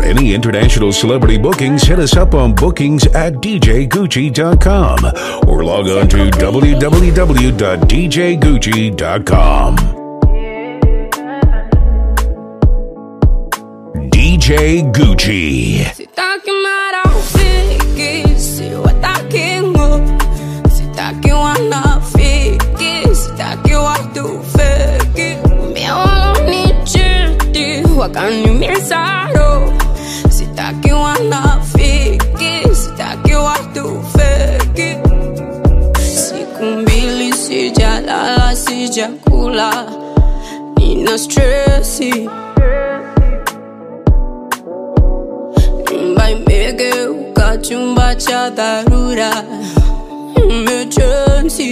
any international celebrity bookings, hit us up on bookings at djgucci.com or log on to www.djgucci.com. DJ Gucci. Sitaki marafiki, siwataki ngo Sitaki wanafiki, sitaki watu feki Mbia walonichiti, wakaniumiza roho Sitaki wanafiki, sitaki watu feki Siku mbili sijalala, sijakula Nina stressi Nyumba imegeuka chumba cha dharura emergency.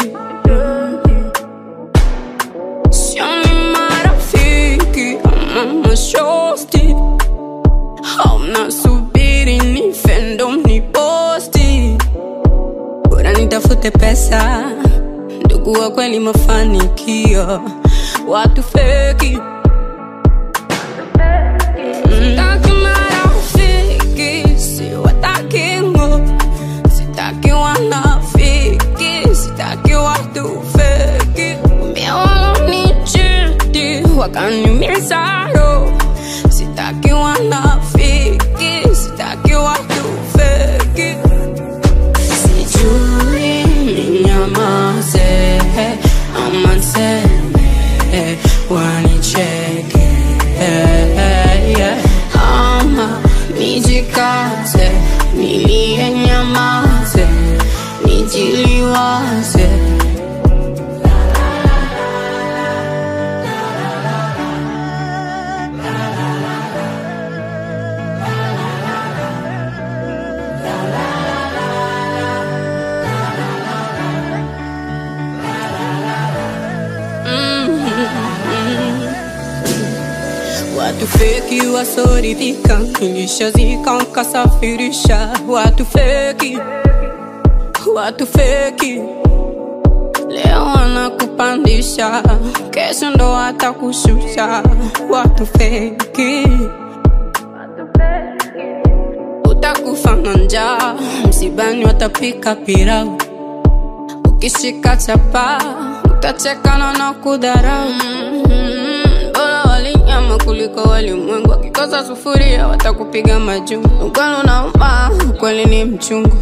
Sioni marafiki ama mashosti, hauna subiri nife ndo mniposti. Bora nitafute pesa, ndugu wa kweli mafanikio, watu feki Sitaki marafiki, siwataki ngo Sitaki wanafiki, sitaki watu feki Mbia walonichiti, wakaniumiza roho Sitaki wanafiki, sitaki watu feki Sijui ninyamaze ama niseme wanicheke ama nijikaze nilie nyamaze nijiliwaze Watu feki wasoridhika, nilishazika nkasafirisha. Watu feki, watu feki, leo wanakupandisha, kesho ndo watakushusha. Watu feki, utakufa na njaa, msibani watapika pilau, ukishika chapa utachekana na kudharau. Mm, Bora walinyama kuliko walimwengu, wakikosa sufuria watakupiga majungu. Ukweli unauma, ukweli ni mchungu.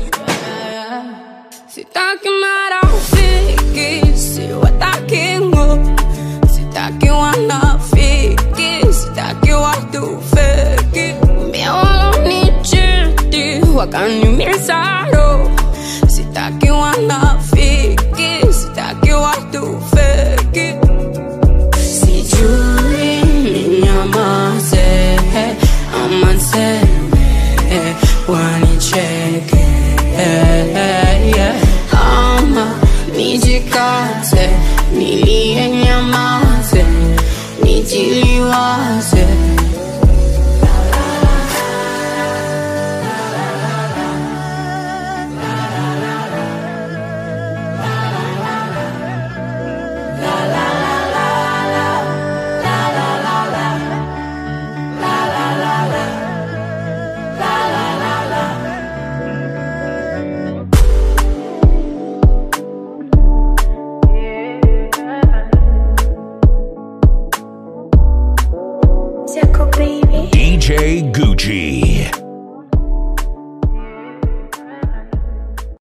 Sitaki marafiki, siwataki ngo Sitaki wanafiki, sitaki watu feki Mbia walonichiti, wakaniumiza roho Sitaki wanafiki, sitaki watu feki Sijui ninyamaze ama niseme wanicheke ama nijikaze nilie nyamaze nijiliwaze DJ Gucci.